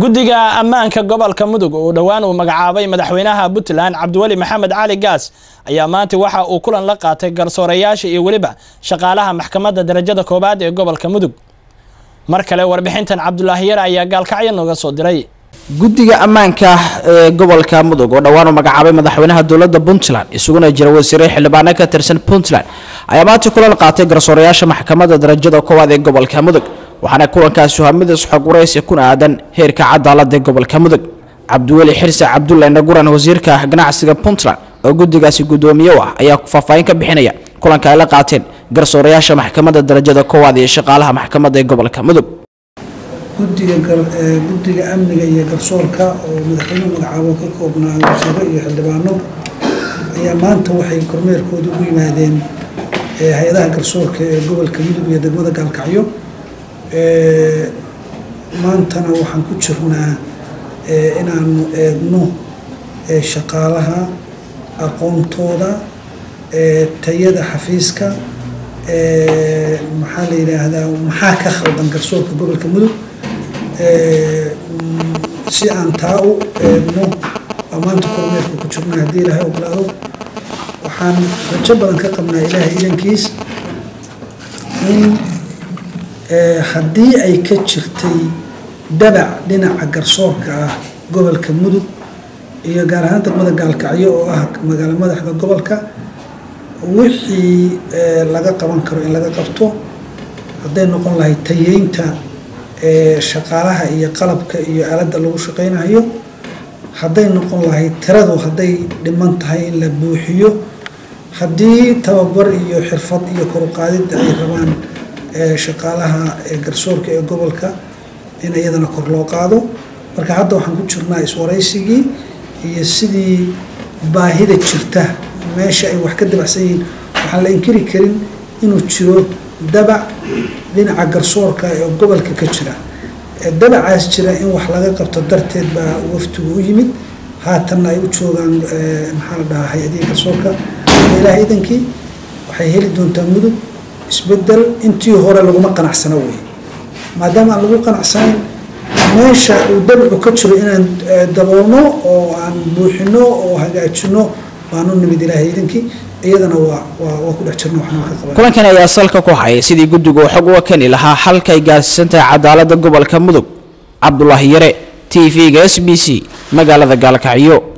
guddiga ammaanka gobolka mudug oo dhowaan uu magacaabay madaxweynaha puntland cabdiweli maxamed cali gaas ayaa maanta waxa uu kulan la qaatay garsoorayaasha iyo weliba shaqaalaha maxkamadda darajada koowaad ee gobolka mudug mar kale warbixintan cabdulaahi yare ayaa gaalkacyo nooga soo diray guddiga ammaanka ee gobolka mudug oo dhowaan uu magacaabay madaxweynaha dowladda puntland isuguna jira wasiire xildhibaano ka tirsan puntland ayaa maanta kulan qaatay garsoorayaasha maxkamadda darajada koowaad ee gobolka mudug waxaana kulankaasi waa mid isxog waraysi kuna aadan heerka cadaalada ee gobolka mudug cabdiweli xirse cabdulle naguran wasiirka ganacsiga puntland oo guddigaasi guddoomiye u ah ayaa faahfaahin ka bixinaya kulanka ay la qaateen garsoorayaasha maxkamadda darajada koowaad iyo shaqaalaha maxkamadda ee gobolka mudug guddiga guddiga amniga iyo garsoorka oo madaxweynuhu magacaabo ka koobnaa wasiiro iyo xildhibaano ayaa maanta waxay kormeerkooda ugu yimaadeen hay-adaha garsoorka ee gobolka mudug iyo degmada gaalkacyo maantana waxaan ku jirnaa inaanu eegno shaqaalaha aqoontooda tayada xafiiska maxaa la yidhaahdaa maxaa ka khaldan garsoorka gobolka mudug si aan taa u eegno waa maanta kormeerka ku jirnaa haddii ilaahay ogolaado waxaan rajo badan ka qabnaa ilaahay idankiis in haddii ay ka jirtay dabac dhinaca garsoorka ah gobolka mudug iyo gaar ahaan degmada gaalkacyo oo ah magaalo madaxda gobolka wixii laga qaban karo in laga qabto hadday noqon lahayd tayeynta shaqaalaha iyo qalabka iyo aaladda lagu shaqaynayo hadday noqon lahayd tiradu hadday dhiman tahay in la buuxiyo haddii tababar iyo xirfad iyo koruqaadidda ay rabaan shaqaalaha garsoorka ee gobolka in iyadana kor loo qaado marka hadda waxaan ku jirnaa iswaraysigii iyo sidii baahida jirta meesha ay wax ka dabacsan yihiin waxaan la inkiri karin inuu jiro dabac dhinaca garsoorka ee gobolka ka jira dabacaas jira in wax laga qabto darteed baa waftigu u yimid haatanna ay u joogaan maxaa la dhahaa hay-adihii garsoorka ilaah idankii waxay heli doontaa mudug isbedel intii hore laguma qanacsano wey maadaama aan lagu qanacsanayn meesha uu dabacu ka jiro inaan daboolno oo aan buuxino oo hagaajino baanu nimid ilaahay idankii iyadana waa waa ku dhex jirno waxna ka qaban kulankan ayaa salka ku hayay sidii guddigu uu xog uga keni lahaa halkay gaarsiisan tahay cadaaladda gobolka mudug cabdulaahi yare t v-ga s b c magaalada gaalkacyo